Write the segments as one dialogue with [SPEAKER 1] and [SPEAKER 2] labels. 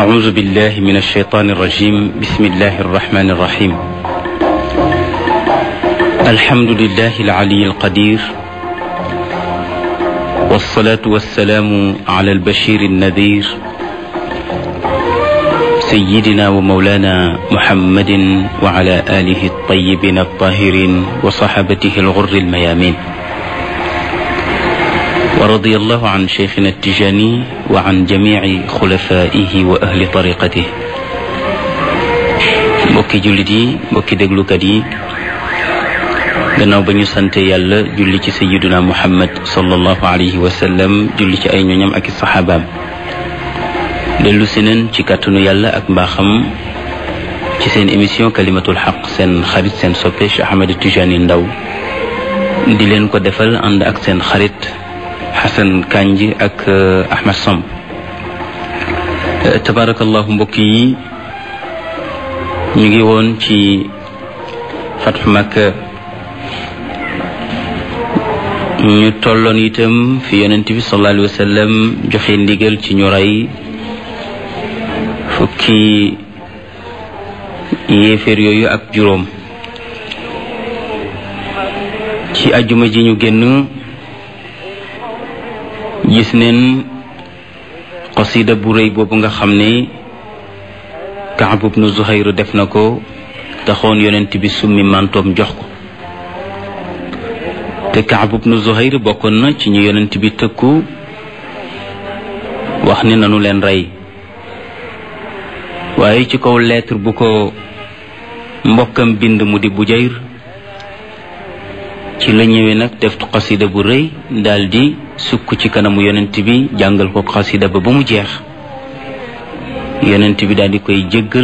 [SPEAKER 1] أعوذ بالله من الشيطان الرجيم بسم الله الرحمن الرحيم الحمد لله العلي القدير والصلاة والسلام على البشير النذير سيدنا ومولانا محمد وعلى آله الطيبين الطاهرين وصحبته الغر الميامين ورضي الله عن شيخنا التجاني وعن جميع خلفائه وأهل طريقته mbokki jullit yi mbokki déglukat yi gannaaw ba ñu sante yàlla julli ci sayiduna muhammad sallallahu alayhi wa sallam julli ci ay ñoñam ak i saxaabaam dellu si neen ci kàttanu yàlla ak mbaaxam ci seen émission kalimatul xaq seen xarit seen soppe Cheikh Ahmed Tijani Ndaw di leen ko defal ànd ak seen xarit Xasan Kanji ak Ahmed Samb tabarakallahu mbokk yi ñu ngi woon ci fatxu Makka ñu tolloon itam fi yonent bi sallallahu alayhi wa sallam joxe ndigal ci ñu rey fukki yéeféer yooyu ak juróom ci ajuma ji ñu génn gis neen xasida bu rëy boobu nga xam ne Kaab ibnu Zuhayr def na ko taxoon yonent bi summi mantoom jox ko te Kaab ibnu Zuhayr bokkoon na ci ñu yonent bi tëkku wax ne nanu leen rey waaye ci kaw lettre bu ko mbokkam bind mu di Bujayr ci la ñëwee nag def xasida bu rëy daldi sukk ci kanamu yonent bi jàngal ko xasida ba ba mu jeex yonent bi daldi koy jéggal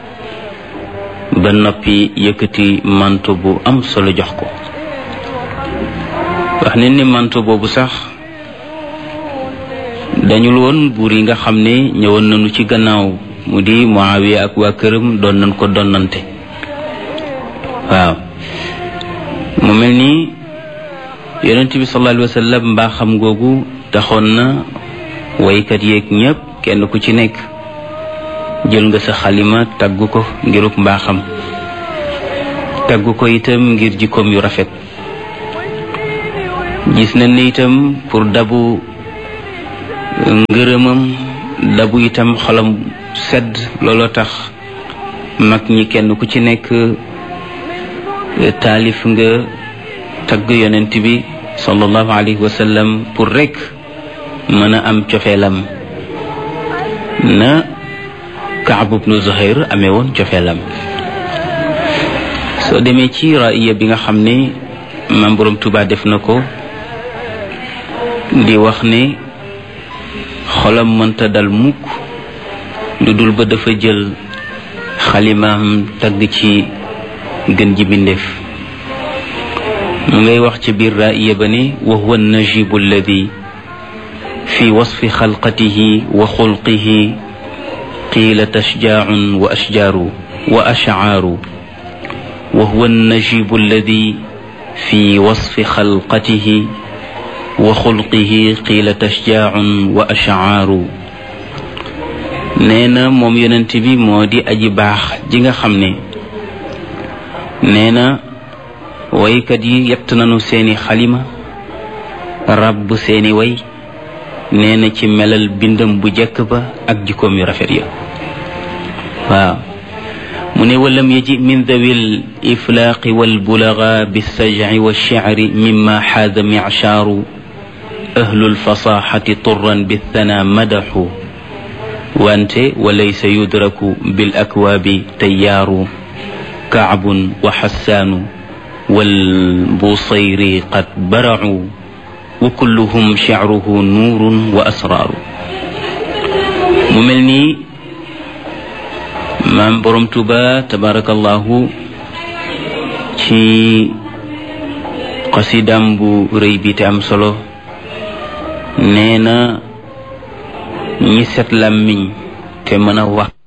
[SPEAKER 1] ba noppi yëkkati manto bu am solo jox ko wax ne ni manto boobu sax dañul woon buur yi nga xam ne ñëwoon nañu ci gannaaw mu di Muawiya ak waa këram doon nañ ko donnante waaw mu mel ni yonent bi sallallahu alayhi wa sallam mbaaxam googu taxoon na waykat yeeg ñépp kenn ku ci nekk jël nga sa xalima tagg ko ngiruk mbaaxam tagg ko itam ngir jikkoom yu rafet gis nañ ne itam pour dabu ngërëmam dabu itam xolam sedd looloo tax mag ñi kenn ku ci nekk taalif nga tagg yonent bi sallallahu alayhi wa sallam pour rek mën a am cofeelam na Kaab ibnu Zuhayr amee woon cofeelam soo demee ci raaya bi nga xam ne maam Boroom Tuubaa def na ko di wax ne xolam mënta dal mukk lu dul ba dafa jël xalimaam tagg ci gën ji bindeef mu ngay wax ci biir raaya ba ne wa huwa najibu alladi fi wasfi xalqatihi wa xulqihi qiila tashjaacun wa ashjaaru wa ashcaaru wa huwa najibu alladi fi wasfi xalqatihi wa xulqihi qiila tashjaacun wa ashcaaru nee na moom yonent bi moo di aji baax ji nga xam ne nee na waykat yi yett nañu seeni xalima ràbb seeni way nee na ci melal bindam bu jekk ba ak jikkoom yu rafet ya waaw mu ne walam yaji min dawil iflaaqi walbulaga bilsajci walshicri mima xaada michaaru ahlu lfasaxati turan bithana madaxu wante walaysa yudraku bil akwaabi tayyaaru kaabun wa xassaanu walbusayri qad baracu wa kulluhum shicruhu nuurun wa asraaru mu mel nii maam borom tuba tabarakallahu ci xasidam bu rëy bi te am solo nee na ñi set làmmiñ te mën a wax